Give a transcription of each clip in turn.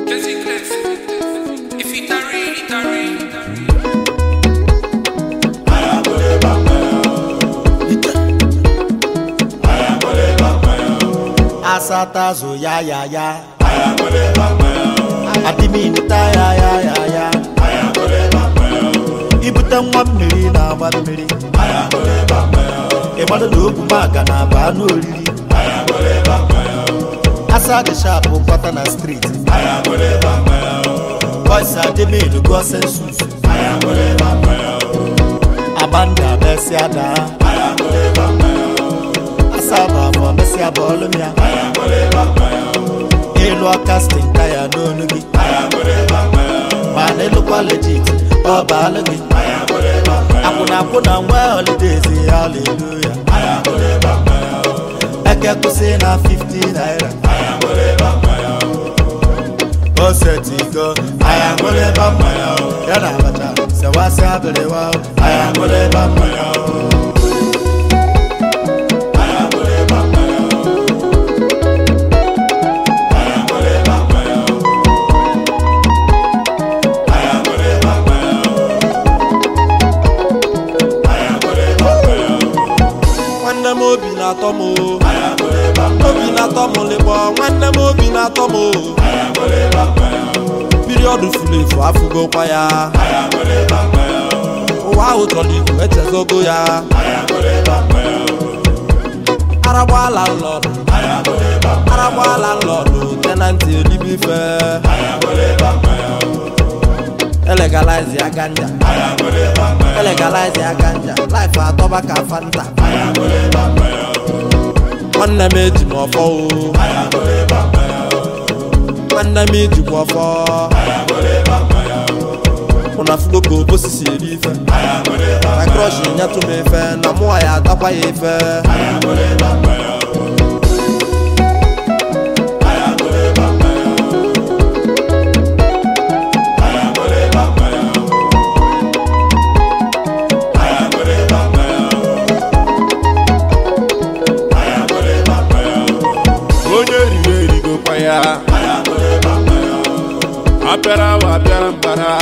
Basicless. If it a real, it a real. asatazo ya ya ya adịminta ya ya ya ya ibute nwa mmiri na-agba mmiri ịgbado na ogwu maga na aba anụ oriri asa dị shapụ kwata na striti boys adịmin gụọ sensus abanda besi ada asaba bụ mesịa bọọlụ m ya ịlụ kastin taya n'onu gị ma na ịlụkwa legit ọ baalụ gị akwụna akwụ na nwa holidays ya haleluya eke kwụsị na 50 naira osetigo aya ṅụrụ ebe mmanya o. ya na abacha sewasị abịrịwa o. aya ṅụrụ ebe mmanya o. nwanne m obi na-atọ m o. obi na-atọ m lịkpọ nwanne m obi na-atọ m o. piriọdụ furu efu afụgokwa ya ụwa ahụ chọrọ ikwu echezogo ya aragbaala nlọdụ aragbaala nlọdụ tenanti elibe ife elegalize ya ganja elegalize ya ganja life atọba ka fanta nwanne m eji m ọfọ o nwanne m ejikwa ọfọ ụna fugo ka osisi eri ife na krọsh nyetụ m ife na mụwa ya atakwa ya ife onye riri erigokwa ya apịara wa apịara mbara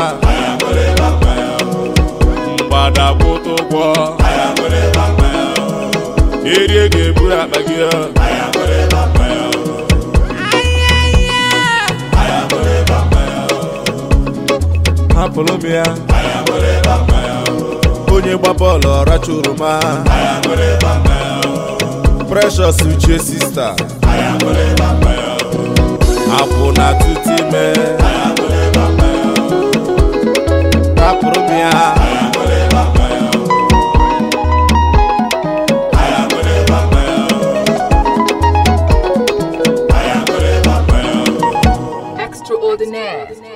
mgbada kwụta ụgwọ erie ga-eburu akpa gị hapụrụ m ya onye gba bọọlụ ọracha oroma precious uche sista akwụ na tutu ime rapụrụ m ya Extraordinaire.